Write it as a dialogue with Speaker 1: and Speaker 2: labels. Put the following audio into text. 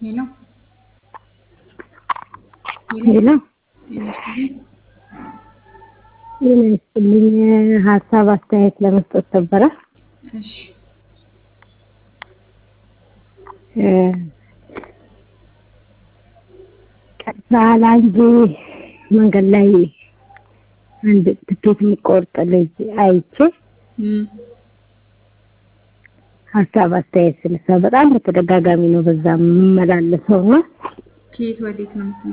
Speaker 1: ሄሎ
Speaker 2: ሄሎ ጤና ይስጥልኝ። ሀሳብ አስተያየት ለመስጠት ነበረ።
Speaker 1: እሺ
Speaker 2: በአላንጂ መንገድ ላይ አንድ ትኬት የሚቆርጥ ልጅ አይቼ
Speaker 1: እም
Speaker 2: ሀሳብ አስተያየት ስልሳ በጣም በተደጋጋሚ ነው በዛ የምመላለሰው እና
Speaker 1: ከየት ወዴት ነው የምትመ